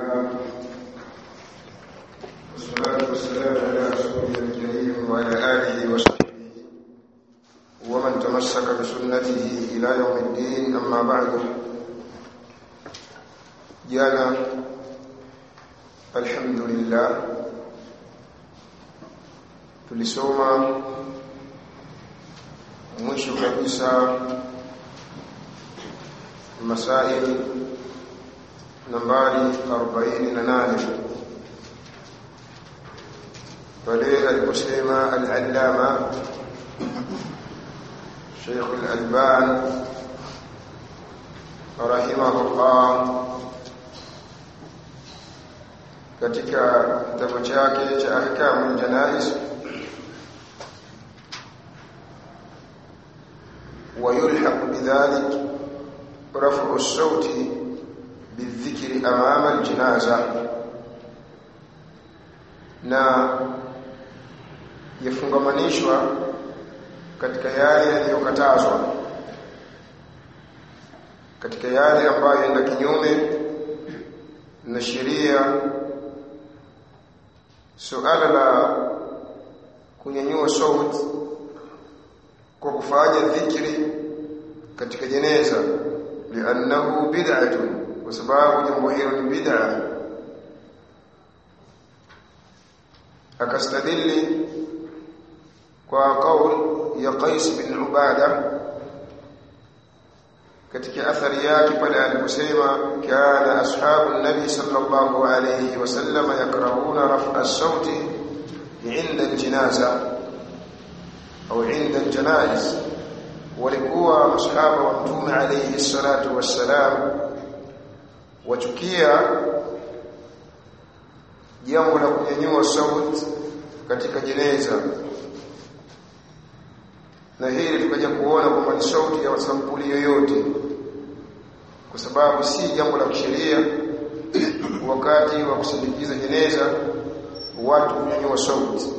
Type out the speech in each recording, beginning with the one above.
لله والصلاة والسلام على رسوله الكريم وعلى آله وصحبه ومن تمسك بسنته إلى يوم الدين أما بعد jana alhamdulillah tulisoma mwisho kabisa masail nambari 48 pale aliposema al-allama Sheikh al-Alban rahimahullah katika kitabu chake cha ahkamul janais ويلحق بذلك رفع الصوت بالذكر امام الجنازه na yafungamanishwa katika yale yaliyokatazwa katika yale ambayo enda kinyume na sheria suala la kunyanyua sauti kwa kufanya dhikri katika jeneza li'annahu bid'atun kwa sababu jambo hilo ni bid'a akastadili kwa kauli ya Qais bin Ubada katika athari yake pale aliposema kana ashabu nabi sallallahu alayhi wasallam yakrahuna raf'a as-sauti 'inda al-janaza au 'inda al-janaiz walikuwa masahaba wa mtume alayhi salatu wassalam wachukia jambo la kunyanyua sauti katika jeneza na hili tukaja kuona kwamba ni sauti ya sampuli yoyote kwa sababu si jambo la kisheria wakati wa kusindikiza jeneza watu kunyanyua sauti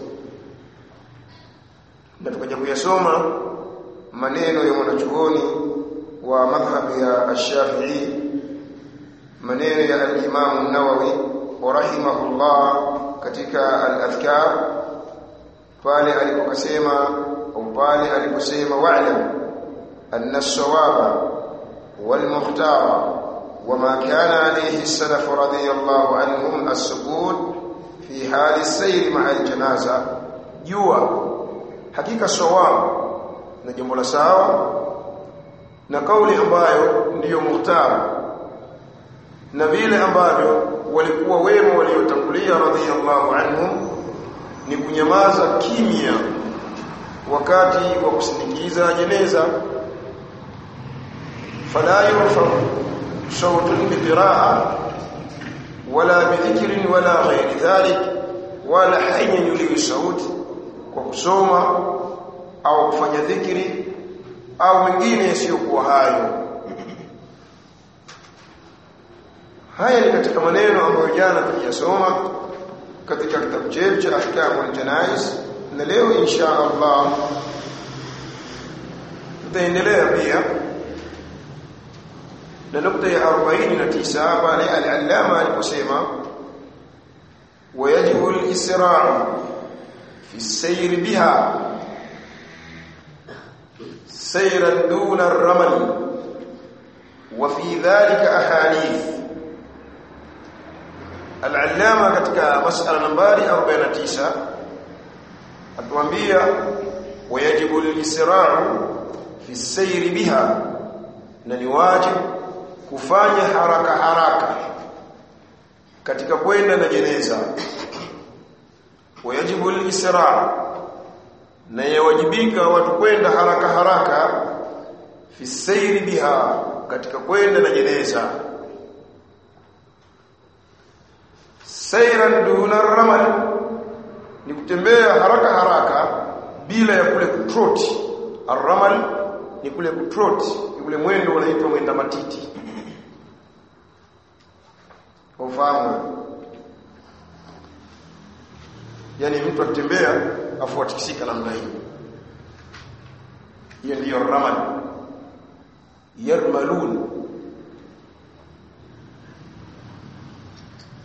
na tukaja kuyasoma maneno ya mwanachuoni wa madhhabu ya Ash-Shafi'i maneno ya al-Imam an-Nawawi wa rahimahullah katika al-Adhkar pale alipokasema au pale aliposema wa'lam anna as-sawaba wal-muhtara وما كان عليه السلف رضي الله عنهم السكوت في حال السير مع الجنازه جوا hakika sawab na jambo la sawa na kauli ambayo ndiyo muhtara na vile ambavyo walikuwa wema waliotangulia radhiyallahu anhum ni kunyamaza kimya wakati wa kusindikiza jeneza fala yurfa صوت بقراءه ولا بذكر ولا غير ذلك ولا حين يلي صوت kwa kusoma au kufanya dhikri au mengine yasiyokuwa hayo haya ni katika maneno ambayo jana tuliyasoma katika kitabu chetu cha ahkamul janais na leo insha Allah tutaendelea pia na nukta ya 49 pale al-allama aliposema wayajibu al-isra'u fi as-sayr biha sayran duna ar-ramal wa fi dhalika ahadith al-allama katika mas'ala nambari 49 atuambia wayajibu al-isra'u fi as-sayr biha na ni wajibu kufanya haraka haraka katika kwenda na jeneza wajibu al-isra na yawajibika watu kwenda haraka haraka fi sayri biha katika kwenda na jeneza sayran duna ramal ni kutembea haraka haraka bila ya kule kutroti arramal ni kule kutroti ni kule mwendo unaitwa mwenda matiti ufahamu yani mtu akitembea afu atikisika namna hiyo hiyo ndiyo ramal yarmalun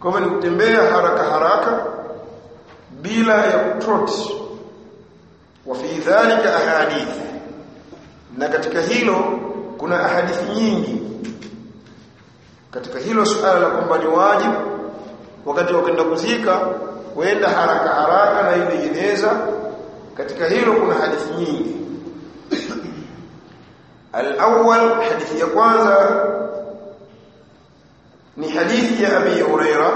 kama ni kutembea haraka haraka bila ya kutrot wa fi dhalika ahadith na katika hilo kuna ahadithi nyingi katika hilo suala la kwamba ni wajibu wakati wa kwenda kuzika kwenda haraka haraka na ile jeneza katika hilo kuna hadithi nyingi al-awwal hadithi ya kwanza ni hadithi ya Abi Huraira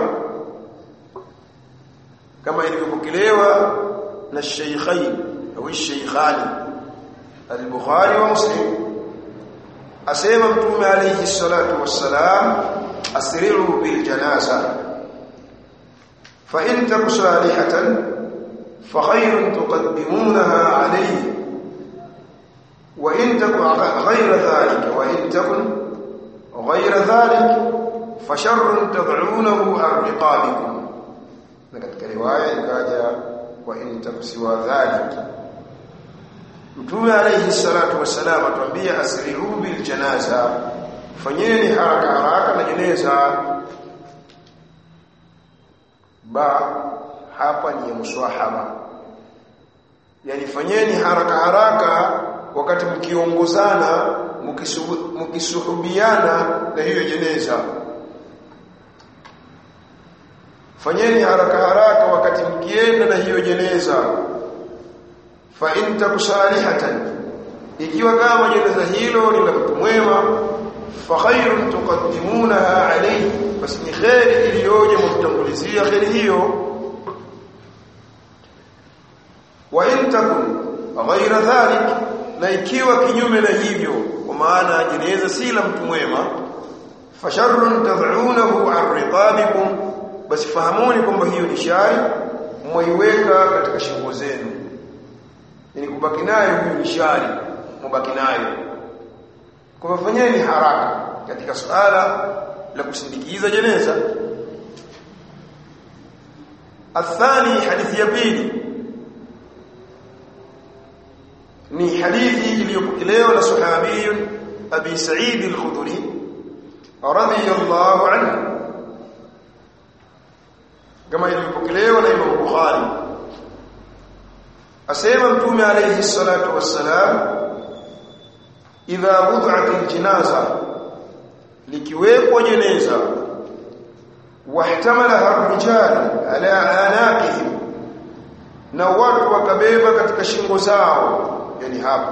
kama ilivyopokelewa na Sheikhain au Sheikhani al-Bukhari wa Muslim asema mtume alayhi salatu wassalam asri'u bil janaza fa in taku salihatan fa khayrun tuqaddimunaha alayhi wa in taku ghayra dhalika wa in takun ghayra dhalika fa sharrun tad'unahu an riqabikum na katika riwaya ikaja wa in taku siwa dhalika Mtume alayhi salatu wassalam atuambia asri'u bil janaza fanyeni haraka haraka na jeneza ba hapa ni muswahaba yani fanyeni haraka haraka wakati mkiongozana mkisuhubiana na hiyo jeneza fanyeni haraka haraka wakati mkienda na hiyo jeneza fa in takusalihatan ikiwa kama jeneza hilo ni la mtu mwema fa khairun tuqaddimunaha alayhi basi ni khairi iliyoje mtangulizia khairi hiyo wa in takun ghayra dhalik na ikiwa kinyume na hivyo kwa maana jeneza si la mtu mwema fa sharrun tad'unahu an riqabikum basi fahamuni kwamba hiyo ni shari mwaiweka katika shingo zenu yani kubaki nayo huyu ni shari mubaki nayo kwa fanyeni haraka katika suala la kusindikiza jeneza athani hadithi ya pili ni hadithi iliyopokelewa na sahabi abi sa'id al-khudri radiyallahu anhu kama iliyopokelewa na Imam Bukhari asema mtume alayhi salatu wassalam idha wud'at aljinaza likiwekwa jeneza wahtamalaha ar-rijal ala anaqihim na watu wakabeba katika shingo zao yani hapa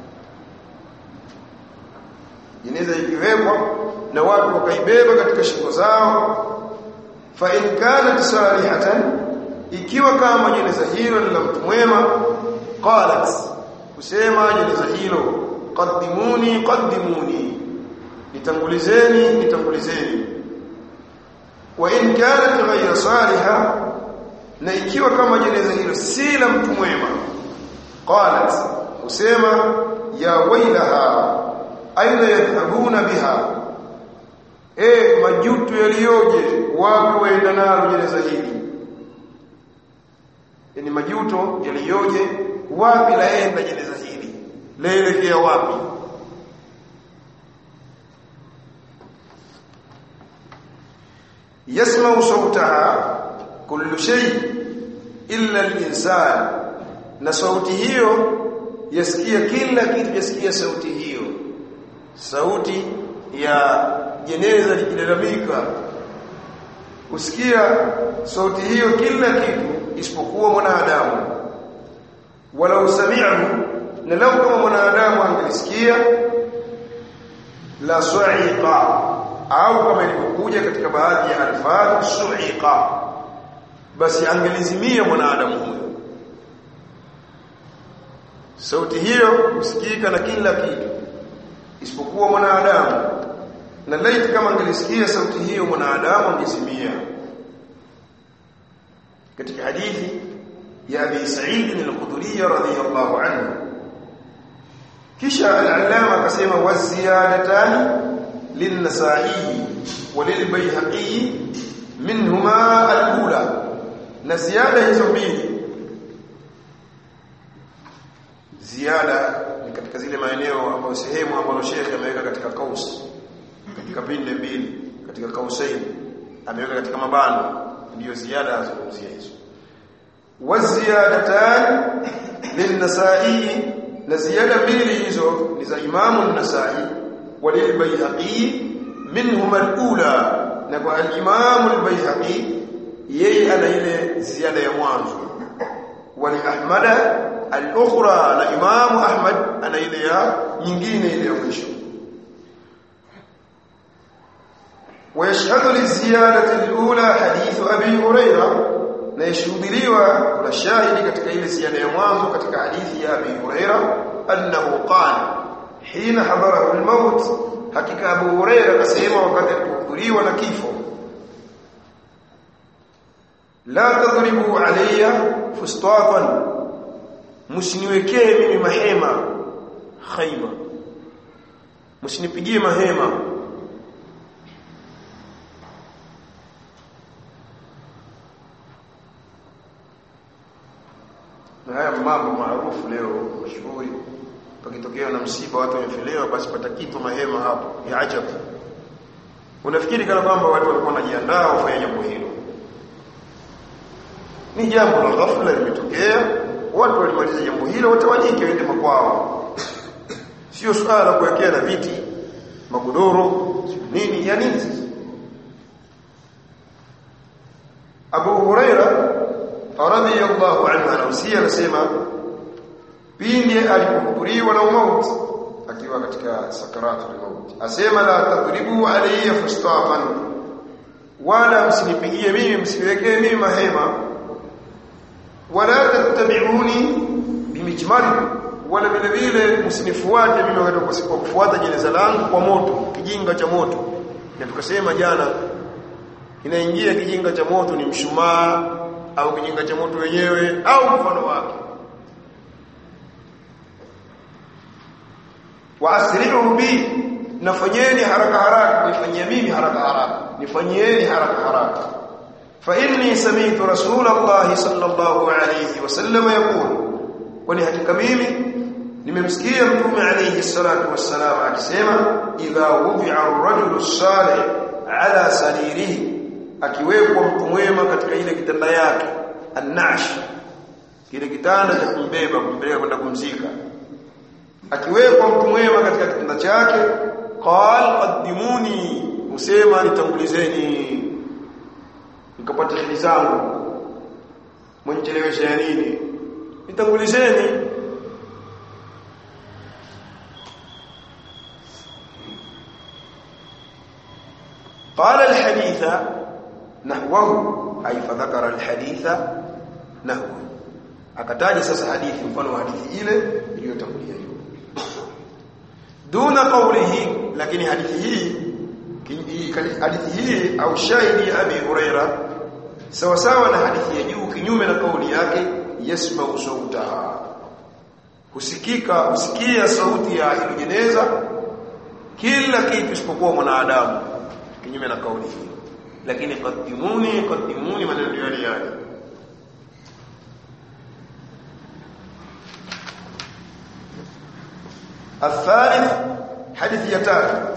jeneza ikiwekwa na watu wakaibeba katika shingo zao fa in kanat salihatan ikiwa kama jeneza hilo ni la mtu mwema qalat kusema jeneza hilo qaddimuni qaddimuni nitangulizeni nitangulizeni wa in kanat ghayra saliha na ikiwa kama jeneza hilo si la mtu mwema qalat kusema ya wailaha aina yadhhabuna biha eh majuto yaliyoje wapi waenda nalo jeneza hili yani majuto yaliyoje wapi laenda jeneza hili laelekea wapi yasma'u sawtaha kullu shay illa al-insan na sauti hiyo yasikia kila kitu yasikia sauti hiyo sauti ya jeneza likilalamika usikia sauti hiyo kila kitu isipokuwa mwanadamu wala usami'ahu na lau kama mwanadamu angelisikia la su'iqa au kama ilivyokuja katika baadhi ya alfadhi su'iqa basi angelizimia mwanadamu huyo sauti hiyo usikika na kila kitu isipokuwa mwanadamu na laiti kama angelisikia sauti hiyo mwanadamu angezimia katika hadithi ya Abi Sa'id al-Khudri radhiyallahu anhu kisha al-allama akasema waziyadatan lin-nasa'i wa lil-bayhaqi minhuma al-ula na ziada hizo mbili ziada ni katika zile maeneo ambayo sehemu ambayo Sheikh ameweka katika kaus katika pinde mbili katika kausain ameweka katika mabano ndiyo ziada azungumzia hizo waziyadatan lin-nasa'i na ziyada mbili hizo ni za imamu an-nasa'i walil-bayhaqi minhum al-ula na kwa al-imamu al-bayhaqi yeye ana ile ziada ya mwanzo wali ahmada al-ukhra na imamu ahmad ana ile ya nyingine ile ya mwisho ويشهد للزيادة الأولى حديث أبي هريرة na yashuhudiliwa kuna shahidi katika ile ziada ya mwanzo katika hadithi ya Abi Huraira annahu qala hina hadarahu al-maut hakika Abu Huraira akasema wakati alipohudhuriwa na kifo la tadribu alayya fustatan msiniwekee mimi mahema khaima msinipigie mahema na haya mambo maarufu leo mashuhuri pakitokea na msiba watu wamefelewa basi pata kitu mahema hapo ya ajabu unafikiri kana kwamba watu walikuwa wanajiandaa wafanye jambo hilo ni jambo la ghafla limetokea watu walimaliza jambo hilo watawanyike waende makwao sio swala la kuwekea na viti magodoro nini ya nini sasa Abu Huraira radhiyallahu anhu anausia anasema pindi alipohudhuriwa na mauti akiwa katika sakaratul maut asema la tadribu alayya fustafan wala msinipigie mimi msiwekee mimi mahema wala tattabi'uni bimijmari wala vile vile msinifuate mimi wakati kwa kufuata jeneza langu kwa moto kijinga cha moto na tukasema jana inaingia kijinga cha moto ni mshumaa au kijinga cha moto wenyewe au mfano wake waasri'u bi nafanyeni haraka haraka nifanyie mimi haraka haraka nifanyieni haraka haraka fa inni sami'tu rasulullah sallallahu alayhi wasallam yaqul kwani hakika mimi nimemsikia mtume alayhi salatu wassalam akisema idha wudi'a ar-rajulu salih ala saririhi akiwekwa mtu mwema katika ile kitanda yake annash kile kitanda cha kumbeba kumpeleka kwenda kumzika akiwekwa mtu mwema katika kitanda chake qal qaddimuni usema nitangulizeni nikapata hili zangu mwenchelewesha ya nini nitangulizeni قال الحديث nahwahu ay fadhakara alhaditha nahwa akataja sasa hadithi mfano wa hadithi ile iliyotangulia hiyo duna qawlihi lakini hadithi hii hadithi hii au shahidi ya abi huraira sawa sawa na hadithi ya juu kinyume na kauli yake yasma'u sautaha husikika husikia sauti ya hilo jeneza kila kitu isipokuwa mwanadamu kinyume na kauli hii lakini qaddimuni qaddimuni maneno yale yale الثالث حديث يتات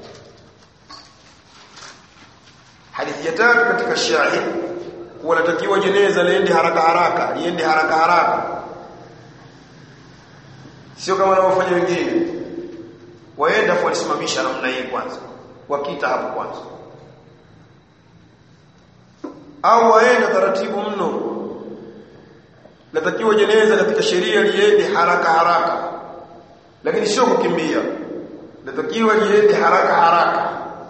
حديث يتات katika shahid wanatakiwa jeneza liende haraka haraka liende haraka haraka sio kama wanaofanya wengine waenda kulisimamisha namna hii kwanza wakita hapo kwanza au waenda taratibu mno natakiwa jeneza katika sheria liende haraka haraka lakini sio kukimbia natakiwa liende haraka haraka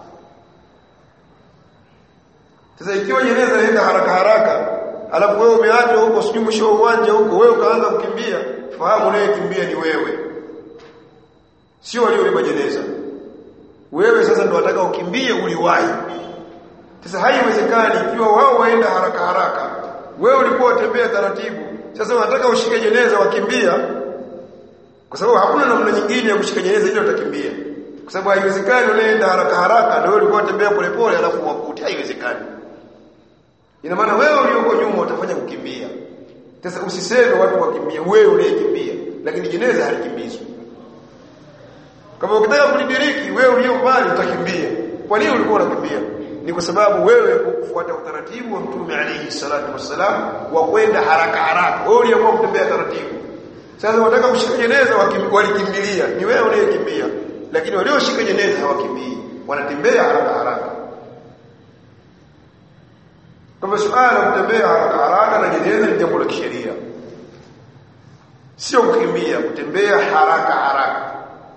sasa ikiwa jeneza lienda haraka haraka alafu wewe umeachwa huko sijui mwisho wa uwanja huko wewe ukaanza kukimbia fahamu unayekimbia ni wewe sio waliobeba jeneza wewe sasa ndo wataka ukimbie uliwahi sasa haiwezekani ikiwa wao waenda haraka haraka wewe ulikuwa utembea taratibu sasa unataka ushike jeneza wakimbia kwa sababu hakuna namna nyingine ya kushika jeneza ile utakimbia kwa sababu haiwezekani unaenda haraka haraka na wewe ulikuwa utembea polepole alafu wakuti haiwezekani ina maana wewe ulioko nyuma utafanya kukimbia sasa usiseme watu wakimbie wewe unayekimbia lakini jeneza halikimbizwi kama ukitaka kulidiriki wewe ulio mbali utakimbia kwa nini ulikuwa unakimbia ni kwa sababu wewe kufuata utaratibu wa mtume alayhi salatu wassalam wa kwenda haraka haraka wewe uliamua kutembea taratibu sasa wataka kushika jeneza walikimbilia ni wewe unayekimbia lakini walioshika jeneza hawakimbii wanatembea haraka haraka kama suala kutembea haraka haraka na jeneza ni jambo la kisheria sio kukimbia kutembea haraka haraka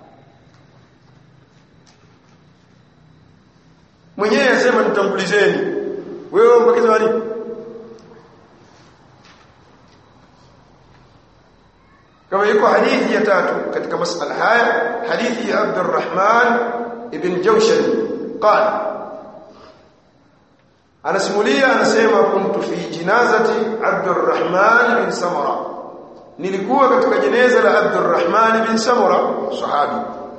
mwenyewe asema nitambulizeni wewe mbakiza wali kama iko hadithi ya tatu katika masala haya hadithi ya Abdurrahman ibn Jawshan qala anasimulia anasema kuntu fi jinazati Abdurrahman bin Samara nilikuwa katika jeneza la Abdurrahman bin Samara sahabi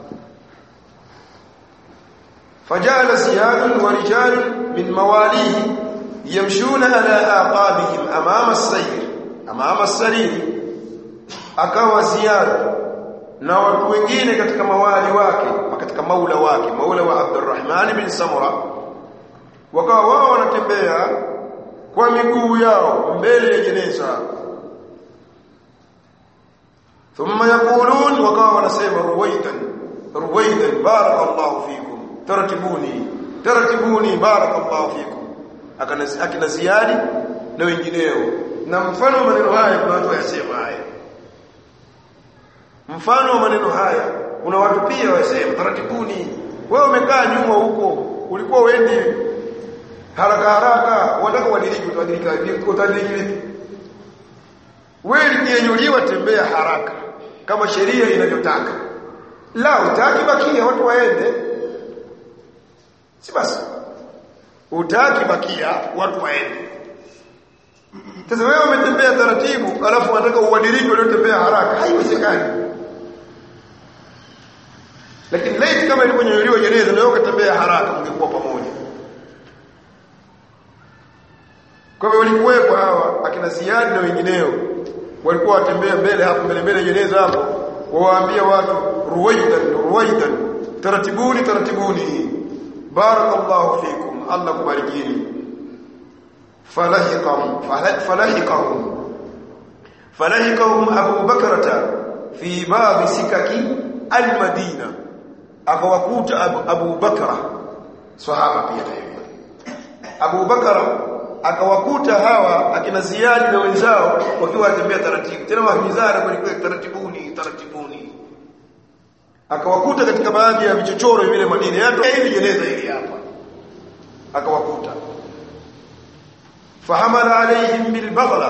فجعل زياد ورجال من مواليه يمشون على آقابهم أمام السير أمام السرير akawa ziada na watu wengine katika mawali wake katika maula wake maula wa Abdurrahman bin Samura wakawa wao wanatembea kwa miguu yao mbele ya jeneza thumma yaqulun wakawa wanasema ruwaidan ruwaidan barakallahu fikum taratibuni taratibuni barakallahu fikum akina ziadi na wengineo na mfano maneno haya kuna watu wayasema haya mfano wa maneno haya kuna watu pia wasema taratibuni wewe umekaa nyuma huko ulikuwa uendi haraka haraka unataka uadilike utadilika utadilika vipi wewe likinyuliwa tembea haraka kama sheria inavyotaka la utaki bakia watu waende si basi utaki bakia watu waende sasa wewe umetembea taratibu alafu unataka uadilike uliotembea haraka haiwezekani lakini laiti kama iliponyonyoliwa jeneza na wewe ukatembea haraka mngekuwa pamoja kwa hivyo walikuwepo hawa akina Ziyad na wengineo walikuwa watembea mbele hapo mbele mbele jeneza hapo wawaambia watu ruwaidan ruwaidan taratibuni taratibuni barakallahu fikum Allah kubarikini falahikahum falahikahum falahikahum Abu Bakrata fi bab sikaki al-Madina akawakuta Abu, Abu Bakra sahaba pia hivyo Abu Bakra akawakuta hawa akina Ziyad na wenzao wakiwa watembea taratibu tena wahimizana kwa taratibuni taratibuni akawakuta katika baadhi ya vichochoro vile Madina yato hivi jeneza hili hapa akawakuta fahamala alaihim bilbaghla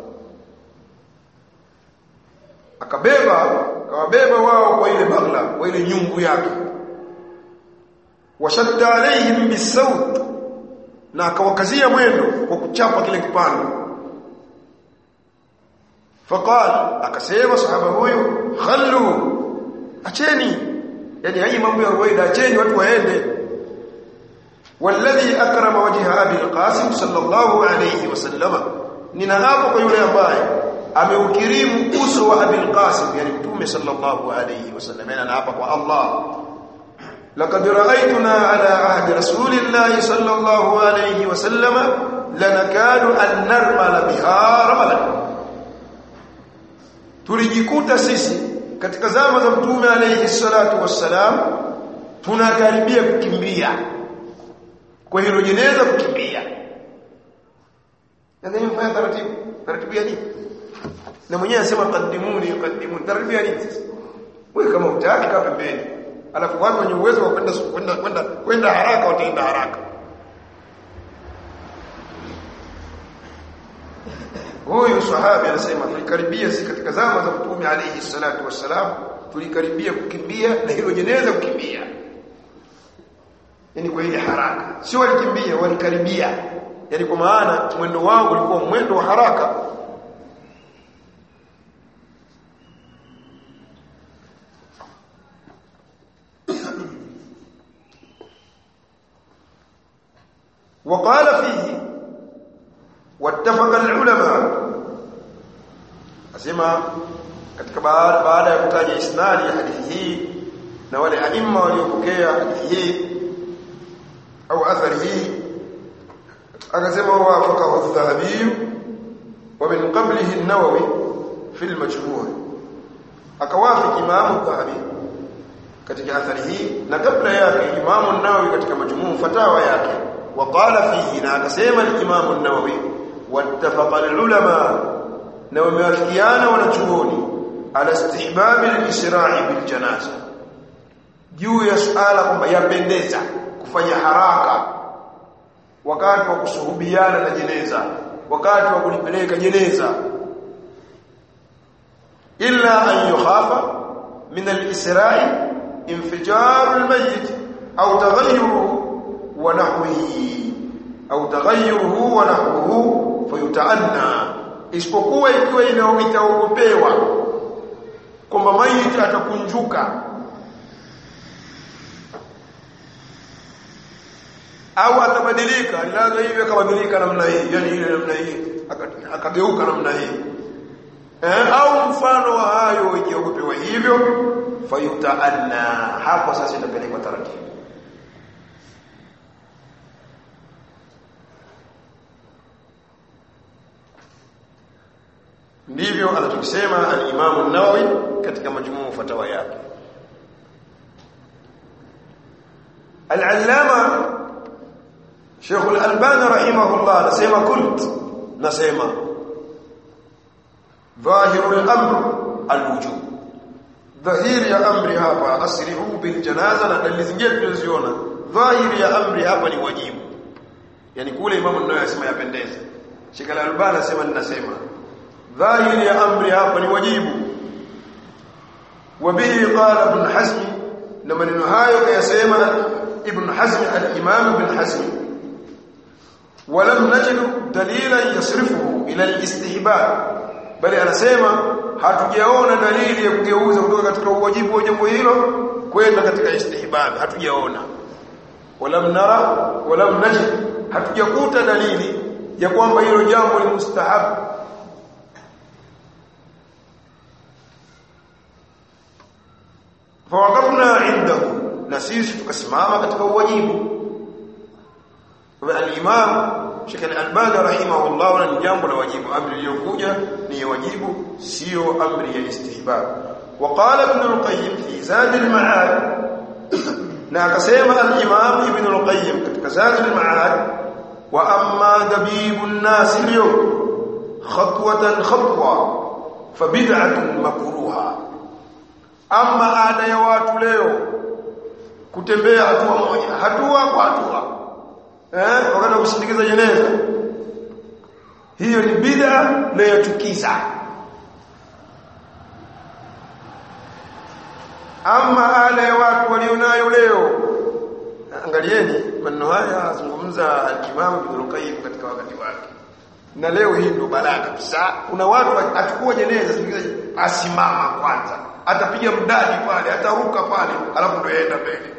akabeba akawabeba wao kwa ile baghla kwa ile nyumbu yake washadda alaihim bisawt na akawakazia mwendo kwa kuchapa kile kipando faqal akasema sahaba huyu khallu acheni yani hii mambo ya ruwaida acheni watu waende والذي اكرم وجه ابي القاسم صلى الله عليه وسلم ninahapo kwa yule ambaye ameukirimu uso wa Abil Qasim yani mtume sallallahu alayhi wasallam na hapa kwa Allah laqad ra'aytuna ala ahdi rasulillahi sallallahu alayhi wasallam lanakadu an narmala biha ramalan tulijikuta sisi katika zama za mtume alayhi salatu wassalam tunakaribia kukimbia kwa hilo jeneza kukimbia ndio mfanya taratibu taratibu ya nini na mwenyewe anasema qaddimuni qaddimuni taratibu ya nini sasa wewe kama utaki kaa pembeni alafu watu wenye uwezo wa kwenda kwenda kwenda kwenda haraka wataenda haraka huyu sahabi anasema tulikaribia si katika zama za mtume alayhi salatu wassalam tulikaribia kukimbia na hilo jeneza kukimbia yani kwa ile haraka sio walikimbia walikaribia yani kwa maana mwendo wao ulikuwa mwendo wa haraka وقال فيه واتفق العلماء asema katika baada baada ya kutaja isnadi ya hadithi hii na wale aima waliopokea hadithi hii au athari hii akasema wafaqahu adh-dhahabi wa min qablihi an-nawawi fi al-majmu' akawafiki Imam adh-dhahabi katika athari hii na kabla yake Imam an-Nawawi katika majmuu fatawa yake waqala fihi na akasema al-Imam an-Nawawi wattafaqa al-ulama na wamewafikiana wanachuoni ala istihbab al-isra'i bil janaza juu ya suala kwamba yapendeza kufanya haraka wakati wa kusuhubiana na jeneza wakati wa kulipeleka jeneza illa an yukhafa min al-isra'i انفجار الميت او تغيره ونحوه او تغيره ونحوه فيتعنى isipokuwa ikiwa inaogopewa kwamba maiti atakunjuka au atabadilika lazima hivyo akabadilika namna hii yani ile namna hii akageuka namna hii eh, au mfano wa hayo ikiogopewa hivyo fayutaanna hapo sasa itapelekwa taratibu ndivyo anachokisema al-Imam an-Nawawi katika majmuu fatawa yake al-Allama Sheikh al-Albani rahimahullah anasema kult nasema dhahirul amr al-wujub dhahiri ya amri hapa asri'u bil janaza na dalili zingine tunaziona dhahiri ya amri hapa ni wajibu yani kule imamu nayo yasema yapendeza Sheikh al-Albani anasema ninasema dhahiri ya amri hapa ni wajibu wabihi qala ibn Hazm na maneno hayo kayasema ibn Hazm al-Imam ibn Hazm ولم نجد دليلا يصرفه الى الاستحباب bali anasema hatujaona dalili ya kugeuza kutoka katika uwajibu wa jambo hilo kwenda katika istihbab hatujaona walam nara walam najid hatujakuta dalili ya kwamba hilo jambo ni mustahab fawaqafna indahu na sisi tukasimama katika uwajibu al-imam Sheikh Al-Albani rahimahullah ni jambo la wajibu amri iliyokuja ni wajibu sio amri ya istihbab وقال ابن القيم في زاد المعاد na akasema al-Imam Ibn al-Qayyim katika Zad al-Ma'ad wa amma dabibu an-nas al-yawm khatwatan khatwa fa bid'atun makruha amma ada ya watu leo kutembea hatua moja hatua kwa hatua eh wakati wa kusindikiza jeneza hiyo ni bid'a na yachukiza ama ala ya watu walionayo leo angalieni maneno haya azungumza al-Imam Ibn Qayyim katika wakati wake na leo hii ndo balaa kabisa kuna watu achukua jeneza sindikiza asimama kwanza atapiga mdadi pale ataruka pale alafu ndo yaenda mbele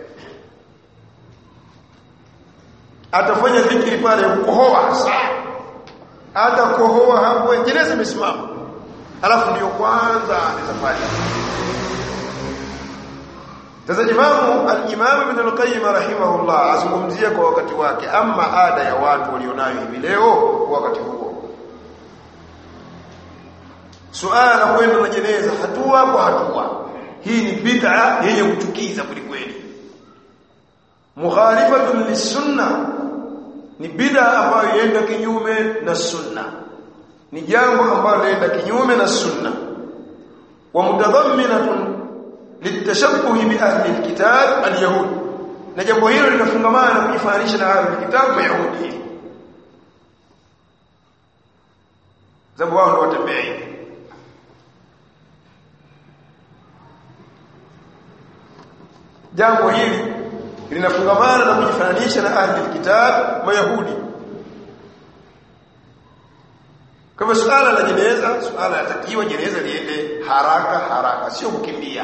atafanya dhikri pale kukohoa saa atakohoa hapo jeneza imesimama alafu ndio kwanza safari sasa imamu al-imam ibn al-qayyim rahimahullah azungumzia kwa wakati wake ama ada ya watu walionayo hivi leo kwa wakati huo suala kwenda na jeneza hatua kwa hatua hii ni bid'a yenye kuchukiza kweli mukhalifatun lisunna ni bid'a ambayo yenda kinyume na sunna ni jambo ambalo lenda kinyume na sunna wa mutadhamminatun litashabbuhi bi ahli alkitab alyahud na jambo hilo linafungamana na kujifananisha na ahli alkitab mayahudi sababu wao ndio watembea hivi jambo hili linafungamana na kujifananisha na ahli alkitab mayahudi kwa hivyo suala la jeneza suala latakiwa jeneza liende haraka haraka sio kukimbia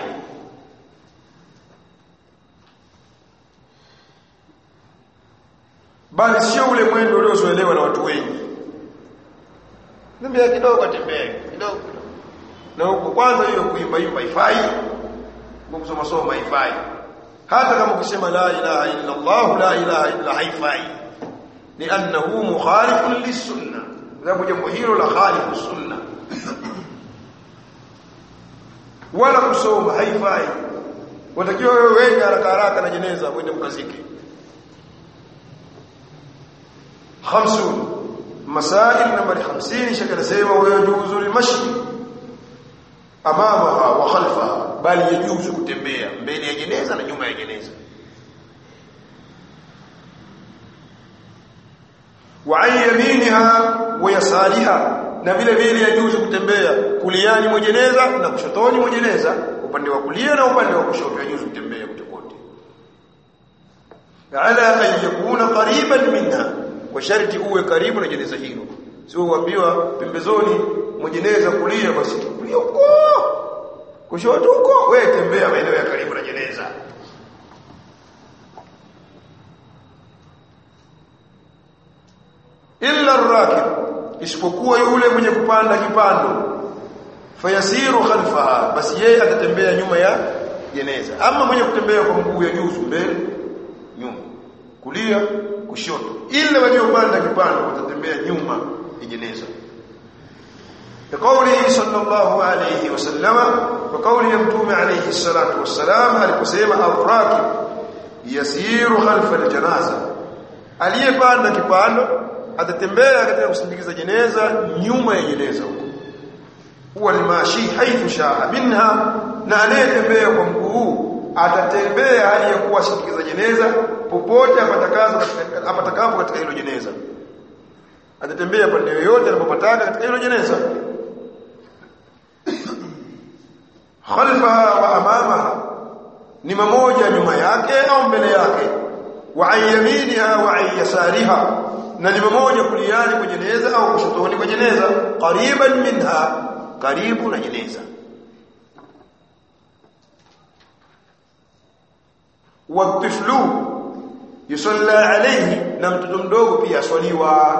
bali sio ule mwendo uliozoelewa na watu wengi Niambia kidogo atembee kidogo na huko kwanza hiyo kuimba imba ifai kusoma soma ifai hata kama ukisema la ilaha illa Allah la ilaha illa haifai ni annahu mukhalifun lisunna sababu jambo hilo la khalifu sunna wala kusoma haifai watakiwa wewe wende haraka haraka na jeneza uende mkazike 50 masail nambari 50 shaka anasema wayajuzu limashi amamaha wa khalfaha bali yajuzu kutembea mbele ya jeneza na nyuma ya jeneza wa an yaminiha wa yasariha na vile vile yajuzu kutembea kuliani mwa jeneza na kushotoni mwa jeneza upande wa kulia na upande wa kushoto yajuzu kutembea kote kote ala an yakuna qariban minha kwa sharti uwe karibu na jeneza hilo sio uambiwa pembezoni mwa jeneza kulia basi kulia huko kushoto huko wewe tembea maeneo ya karibu na jeneza illa ar-rakib isipokuwa yule mwenye kupanda kipando fayasiru khalfaha basi yeye atatembea nyuma ya jeneza ama mwenye kutembea kwa mguu ya juu mbele nyuma kulia kushoto ila waliopanda kipando watatembea nyuma ya jeneza بقوله صلى الله عليه وسلم وقول يمتوم عليه الصلاة والسلام aliposema الراكب يسير خلف الجنازة aliyepanda kipando atatembea katika kusindikiza jeneza nyuma ya jeneza huko huwa limashi haithu shaa minha na anayetembea kwa mguu atatembea hali ya kuwa sindikiza jeneza popote apatakazo apatakapo katika hilo jeneza atatembea pande yoyote anapopataka katika hilo jeneza khalfaha wa amamaha ni mamoja nyuma yake au mbele yake wa ayyaminiha wa ayyasariha na ni mamoja kuliani kwa jeneza au kushotoni kwa jeneza qariban minha karibu na jeneza watiflu yusalla alayhi na mtoto mdogo pia aswaliwa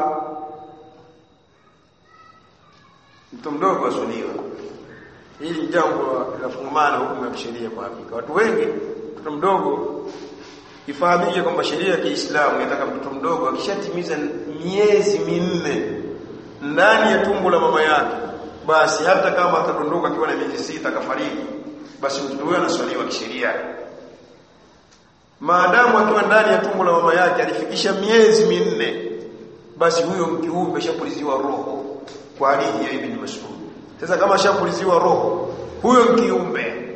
mtoto mdogo aswaliwa hili ni jambo la fungamano hukumu ya kisheria kwa hakika watu wengi mtoto mdogo ifahamike kwamba sheria ya Kiislamu inataka mtoto mdogo akishatimiza miezi minne ndani ya tumbo la mama yake basi hata kama atadondoka akiwa na miezi sita akafariki basi mtoto huyo anaswaliwa kisheria maadamu akiwa ndani ya tumbo la mama yake alifikisha miezi minne basi huyo kiumbe shapuliziwa roho kwa hadithi ya Ibn Mas'ud sasa kama shapuliziwa roho huyo kiumbe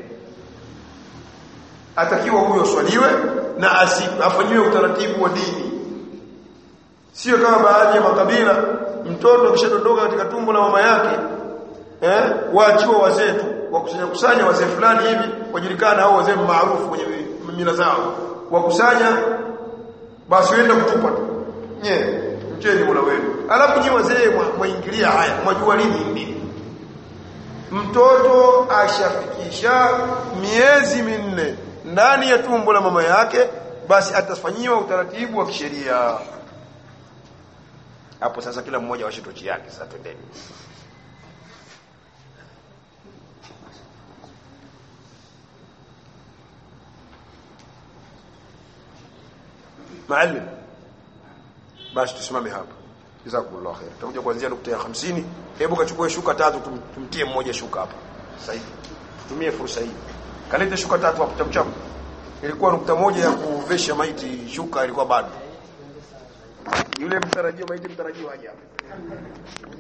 atakiwa huyo swaliwe na afanyiwe utaratibu wa dini sio kama baadhi ya makabila mtoto akishadondoka katika tumbo la mama yake eh waachiwa wazee tu wakusanya kusanya wazee fulani hivi wajulikana au wazee maarufu kwenye mila zao wakusanya basi wenda kutupa tu nye mcheni mola wenu alafu nyi wazee mwaingilia haya mwajua lini nini mtoto ashafikisha miezi minne ndani ya tumbo la mama yake basi atafanyiwa utaratibu wa kisheria hapo sasa kila mmoja washe tochi yake sasa twendeni maalim basi tusimame hapa jazakumullahu khair tutakuja kuanzia nukta ya 50 hebu kachukue shuka tatu tum, tumtie mmoja shuka hapa sasa hivi tutumie fursa hii kalete shuka tatu hapo chamcham ilikuwa nukta moja ya kuvesha maiti shuka ilikuwa bado yule mtarajio maiti mtarajio haja